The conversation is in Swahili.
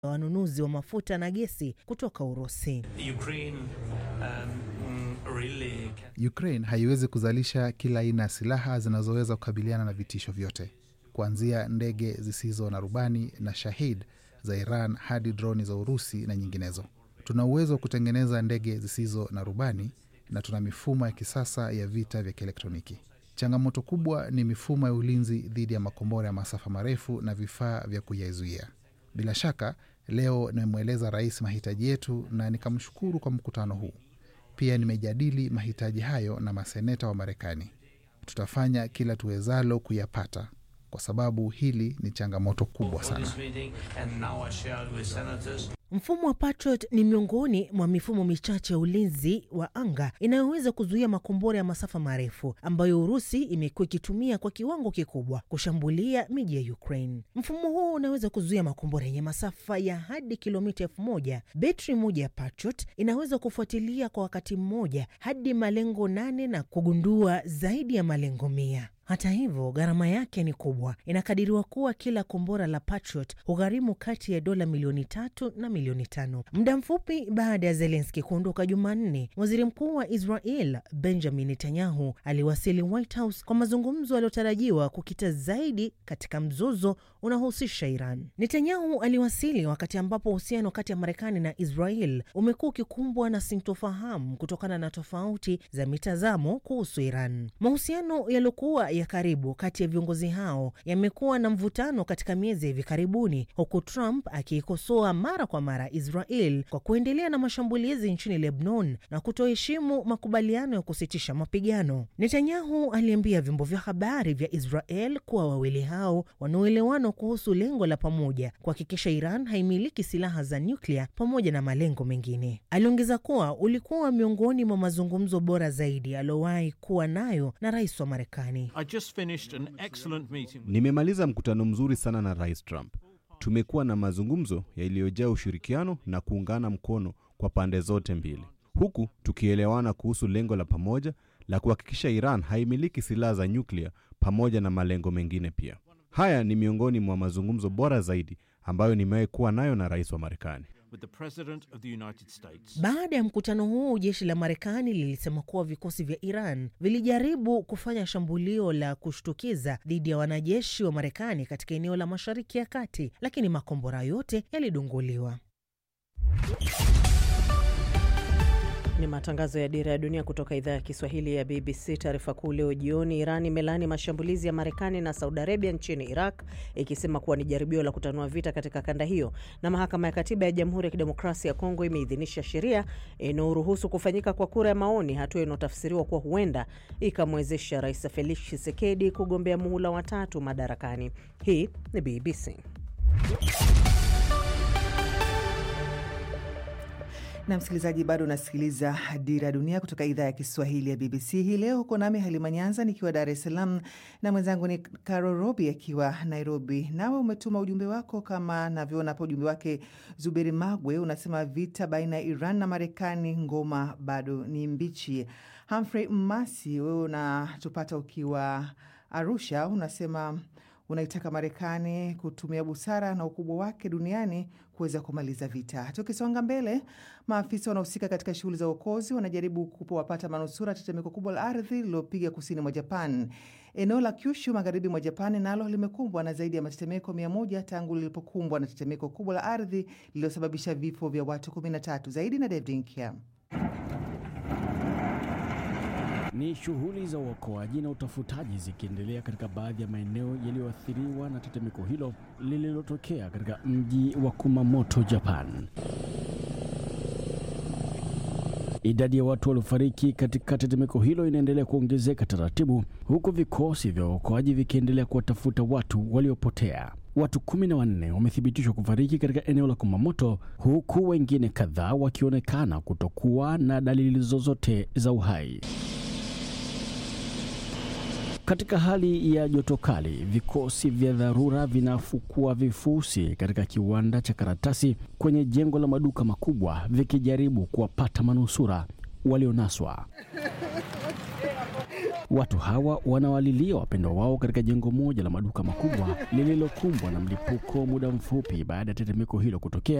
wanunuzi wa mafuta na gesi kutoka Urusi. Ukraine um, really Ukraine haiwezi kuzalisha kila aina ya silaha zinazoweza kukabiliana na vitisho vyote, kuanzia ndege zisizo na rubani na Shahid za Iran hadi droni za Urusi na nyinginezo. Tuna uwezo wa kutengeneza ndege zisizo na rubani na tuna mifumo ya kisasa ya vita vya kielektroniki. Changamoto kubwa ni mifumo ya ulinzi dhidi ya makombora ya masafa marefu na vifaa vya kuyazuia. Bila shaka, leo nimemweleza rais mahitaji yetu na nikamshukuru kwa mkutano huu. Pia nimejadili mahitaji hayo na maseneta wa Marekani. Tutafanya kila tuwezalo kuyapata, kwa sababu hili ni changamoto kubwa for sana. this meeting and now I share it with senators. Mfumo wa Patriot ni miongoni mwa mifumo michache ya ulinzi wa anga inayoweza kuzuia makombora ya masafa marefu ambayo Urusi imekuwa ikitumia kwa kiwango kikubwa kushambulia miji ya Ukraine. Mfumo huo unaweza kuzuia makombora yenye masafa ya hadi kilomita elfu moja. Betri moja ya Patriot inaweza kufuatilia kwa wakati mmoja hadi malengo nane na kugundua zaidi ya malengo mia. Hata hivyo gharama yake ni kubwa. Inakadiriwa kuwa kila kombora la Patriot hugharimu kati ya dola milioni tatu na milioni tano. Muda mfupi baada ya Zelenski kuondoka Jumanne, waziri mkuu wa Israel Benjamin Netanyahu aliwasili White House kwa mazungumzo yaliyotarajiwa kukita zaidi katika mzozo unaohusisha Iran. Netanyahu aliwasili wakati ambapo uhusiano kati ya Marekani na Israel umekuwa ukikumbwa na sintofahamu kutokana na tofauti za mitazamo kuhusu Iran. Mahusiano yaliyokuwa ya karibu kati ya viongozi hao yamekuwa na mvutano katika miezi ya hivi karibuni, huku Trump akiikosoa mara kwa mara Israel kwa kuendelea na mashambulizi nchini Lebanon na kutoheshimu makubaliano ya kusitisha mapigano. Netanyahu aliambia vyombo vya habari vya Israel kuwa wawili hao wanaoelewana kuhusu lengo la pamoja kuhakikisha Iran haimiliki silaha za nyuklia pamoja na malengo mengine. Aliongeza kuwa ulikuwa miongoni mwa mazungumzo bora zaidi aliyowahi kuwa nayo na rais wa Marekani. I just finished an excellent meeting. Nimemaliza mkutano mzuri sana na Rais Trump. Tumekuwa na mazungumzo yaliyojaa ushirikiano na kuungana mkono kwa pande zote mbili, huku tukielewana kuhusu lengo la pamoja la kuhakikisha Iran haimiliki silaha za nyuklia pamoja na malengo mengine pia. Haya ni miongoni mwa mazungumzo bora zaidi ambayo nimewahi kuwa nayo na rais wa Marekani. with the President of the United States. Baada ya mkutano huu, jeshi la Marekani lilisema kuwa vikosi vya Iran vilijaribu kufanya shambulio la kushtukiza dhidi ya wanajeshi wa Marekani katika eneo la Mashariki ya Kati, lakini makombora yote yalidunguliwa. Ni matangazo ya Dira ya Dunia kutoka idhaa ya Kiswahili ya BBC. Taarifa kuu leo jioni, Iran imelaani mashambulizi ya Marekani na Saudi Arabia nchini Iraq, ikisema kuwa ni jaribio la kutanua vita katika kanda hiyo. Na mahakama ya katiba ya Jamhuri ya Kidemokrasia ya Kongo imeidhinisha sheria inayoruhusu kufanyika kwa kura ya maoni, hatua inayotafsiriwa kuwa huenda ikamwezesha Rais Felix Tshisekedi kugombea muhula wa tatu madarakani. Hii ni BBC. na msikilizaji, bado unasikiliza Dira ya Dunia kutoka idhaa ya Kiswahili ya BBC. Hii leo huko nami Halima Nyanza nikiwa Dar es Salaam na mwenzangu ni Caro Robi akiwa Nairobi. Nawe umetuma ujumbe wako kama navyoona hapo, ujumbe wake Zuberi Magwe unasema vita baina ya Iran na Marekani, ngoma bado ni mbichi. Humphrey Mmasi, wewe unatupata ukiwa Arusha, unasema unaitaka Marekani kutumia busara na ukubwa wake duniani kuweza kumaliza vita. Tukisonga mbele, maafisa wanaohusika katika shughuli za uokozi wanajaribu kuwapata manusura tetemeko kubwa la ardhi lililopiga kusini mwa Japan. Eneo la Kyushu magharibi mwa Japan nalo limekumbwa na zaidi ya matetemeko mia moja tangu lilipokumbwa na tetemeko kubwa la ardhi lililosababisha vifo vya watu 13 zaidi. Na David Nkya. Ni shughuli za uokoaji na utafutaji zikiendelea katika baadhi ya maeneo yaliyoathiriwa na tetemeko hilo lililotokea katika mji wa Kumamoto, Japan. Idadi ya watu waliofariki katika tetemeko hilo inaendelea kuongezeka taratibu, huku vikosi vya uokoaji vikiendelea kuwatafuta watu waliopotea. Watu kumi na wanne wamethibitishwa kufariki katika eneo la Kumamoto, huku wengine kadhaa wakionekana kutokuwa na dalili zozote za uhai. Katika hali ya joto kali, vikosi vya dharura vinafukua vifusi katika kiwanda cha karatasi kwenye jengo la maduka makubwa vikijaribu kuwapata manusura walionaswa. Watu hawa wanawalilia wapendwa wao katika jengo moja la maduka makubwa lililokumbwa na mlipuko muda mfupi baada ya tetemeko hilo kutokea